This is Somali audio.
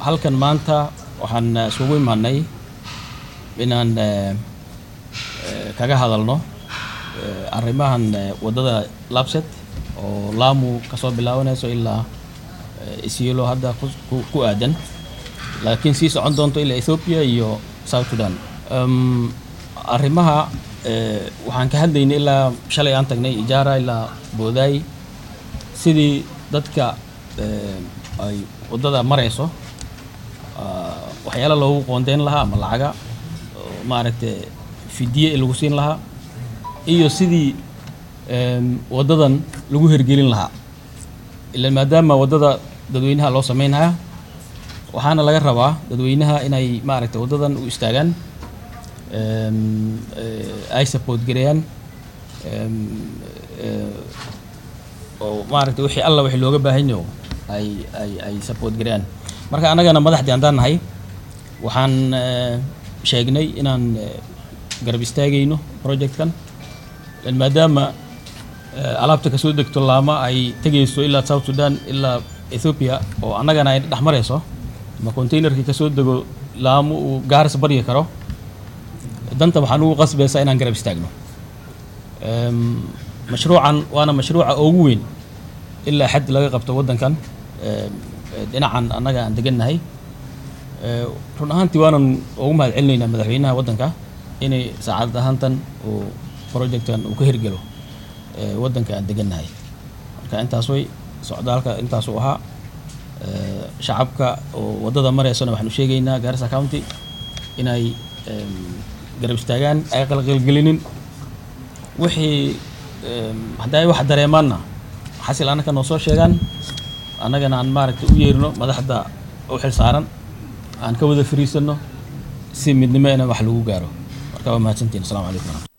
halkan maanta waxaan eh, isugu imaanay inaan eh, eh, kaga hadalno eh, arrimahan eh, waddada labset oo laamu kasoo bilaabanayso ilaa eh, isiolo hadda ku, ku, ku aadan laakiin sii socon doonto ilaa ethiopia iyo south sudan um, arrimaha eh, waxaan ka hadlaynay ilaa shalay aan tagnay ijaara ilaa boodaay sidii dadka eh, ay waddada marayso ah, waxyaala loogu qoondeyn lahaa ama lacaga oo maaragtay fidiye lagu siin lahaa iyo sidii em, waddadan lagu hergelin lahaa ilan maadaama waddada dadweynaha loo sameynaya waxaana laga rabaa dadweynaha inay maaragtay waddadan u istaagaan em, eh, ay support gareeyaan em, eh, oo maaragtay wixii alla wixii looga baahan yaho ay ay ay support gareeyaan marka annagana madaxdii haddaan nahay waxaan eh, sheegnay inaan eh, garab istaagayno projectkan lan maadaama eh, alaabta kasoo degto laama ay tegayso ilaa south sudan ilaa ethiopia oo annagana ay dhex marayso ama containerkii kasoo dego laamo uu gaaris baryi karo danta waxaan ugu qasbaysaa inaan garab istaagno Em, mashruucan waana mashruuca ugu weyn ilaa xad laga qabto waddankan em, dhinacan annaga aan degannahay Eh, run ahaantii waanan ugu mahad celinaynaa madaxweynaha waddanka inay saacad ahaantan uu projectkan uu ka hirgelo eh, waddanka aan degannahay marka intaas way socdaalka intaasuu ahaa Eh, shacabka oo waddada maraysana waxaanu sheegaynaa Garissa County inay em, garab istaagaan ay qalqalgelinin wixii em, hadday wax dareemaanna xasil annaka noo soo sheegaan annagana aan maaragtay u yeerino madaxda u xil saaran aan ka wada fariisanno si midnimo ina wax lagu gaaro marka waa mahadsantiin asalaamu calaykum waraxmatullahi